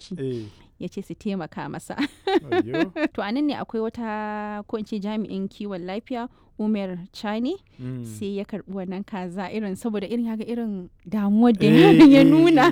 likitoci eh ya ce su taimaka masa ayyo to a nan ne akwai wata ko in ce jami'in kiwon lafiya umar chani Mm. sai ya karbi wannan kaza irin saboda irin haka irin damuwar da Eh, yaron ya eh, nuna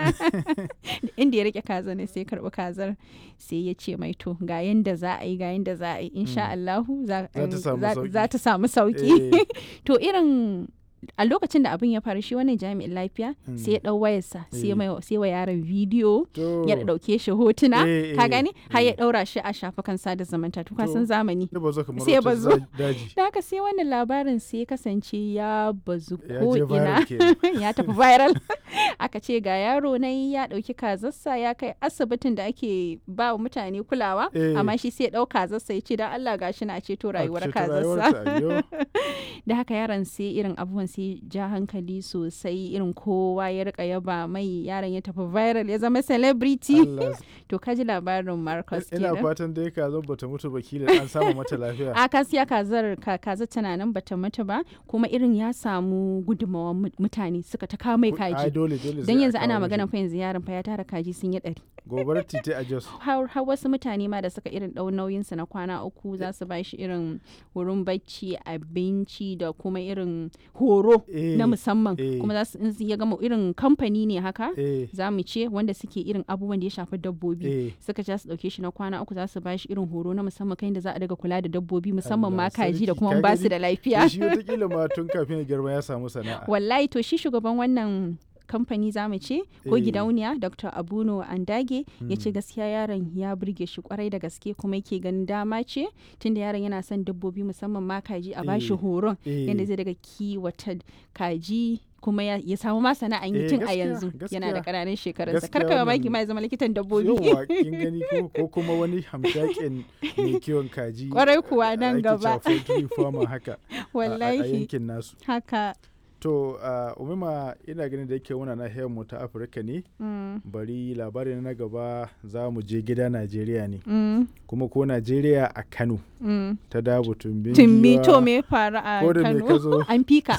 eh, inda ya rike kaza ne sai ya karbi kazar sai ya ce mai to ga yanda za a yi ga yanda za a yi insha Allahu za Za ta samu za- sauki. za ta samu sauki Eh. to irin a lokacin da abin ya faru shi wannan jami'in lafiya Mm. sai ya dau wayarsa sai ya Eh. mai- sai wa yaron bidiyo To, ya dauke shi hotuna Eh, ka eh, gani har ya eh. daura shi a shafukan sada zumunta to ka To. san zamani da bazo kamar sai ya wata bazo. za- daji da haka sai wannan labarin sai ya kasance ya bazu ya ko je ina viral kenan. ya tafi viral aka ce ga yaro na ya dauki kazarsa ya kai asibitin da ake ba wa mutane kulawa Eh. amma shi sai ya dau kazarsa ya ce dan Allah gashi na ceto rayuwar ceto kazarsa rayuwarta, ayyo. da haka yaron sai irin abubuwan sai ja hankali sosai irin kowa ya rika yaba mai yaron ya tafi viral ya zama celebrity Allah to kaji labarin Marcus ina kenan fatan dai ka zo bata mutu ba kila an samu mata lafiya a kasiya kazar ka kaza tana nan bata mutu ba kuma irin ya samu gudunmawar mu- mutane suka ta kawo mai ai kaji dole dole don sai a yanzu ana kawo magana mishi. fa yanzu yaron fa ya tara kaji sun yi ɗari gobarar titi a jos har har wasu mutane ma da suka irin ɗau nauyinsa na kwana uku za su ba shi irin wurin bacci abinci da kuma irin horo Eh, na musamman eh. kuma za su in su ya gama irin kamfani ne haka eh za mu ce wanda suke irin abubuwan da ya shafi dabbobi eh suka ja su dauke shi na kwana uku za su ba shi irin horo na musamman kan da za a daga kula da dabbobi musamman ma Allah kaji da sarki, kuma ka ba su gani? da to lafiya shi wataƙila ma tun kafin ya girma ya samu sana'a wallahi to shi shugaban wannan kamfani za mu ce ko Eh. gidauniya dr abuno andage ya ce Mm. gaskiya yaron ya burge shi kwarai da gaske kuma yake ganin dama ce tunda yaron yana son dabbobi musamman ma kaji a bashi Eh. horon Eh. yadda zai daga kiwata kaji kuma ya, ya samu ma sana'an yi Eh, tun a gaskiya, yanzu yana da gaskiya. ƙananan shekarunsa Gaskiya kar ka mamaki wannan- ma ya zama likitan dabbobi yauwa kin gani ko ko kuma wani hamshakin mai kiwon kaji Kwarai kuwa a- nan ake gaba. cewa poultry farmer haka a- a- a wallahi yankin nasu haka to uh, umima ina ganin da yake muna nahiyar mu ta afirka ne mm, bari labarin na gaba za mu je gida najeriya ne mm, kuma ko najeriya a kano mm. ta dabu tumbin Timmi giwa, to me ya faru a ko da me Kano? ka zo? An fika.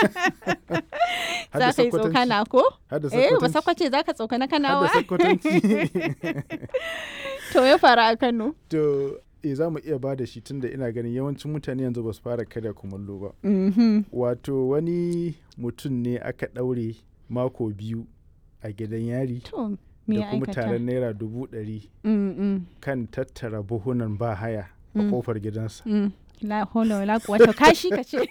har da Za ka yi Sokotanci, tsokana ko? har da Eh, ba Sokotanci, sakwace za ka tsokana har da kanawa? Sokotanci. To ya faru a Kano. to eh za mu iya ba da shi tunda ina ganin yawancin mutane yanzu ba su fara karya kumallo ba Mhm. wato wani mutum ne aka ɗaure mako biyu a gidan yari To me da ya kuma aikata? taron naira dubu ɗari Mm, mm, kan tattara buhunan ba haya a Mm. kofar gidansa mm. La haula wala quwwata kashi ka ce.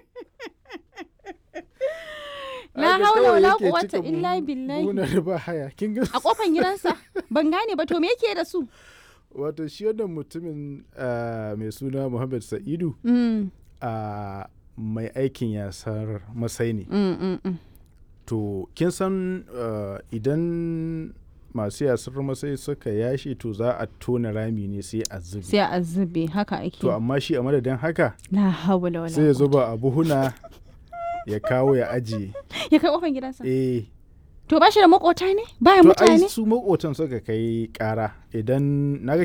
La Haka haula kawai wala yake quwwata cika illa buhu- billahi. buhunan ba haya kin ga A kofan gidansa ban gane ba to me yake da su? wato shi wannan mutumin ah, mai suna Muhammad Sa'idu Mm, a mai aikin yasar masai ne mm, mm, mm. to kin san ah, idan masu yasar masai suka yashi to za a tona rami ne sai a zubi Sai a zube haka ake. to amma shi a madadin haka La haula wala sai ya quwwata. zuba a buhuna ya kawo ya ajiye Ya kai kofan gidansa. eh To ba shi da makota ne? Baya to ai mutane? su makotan suka kai kara idan naga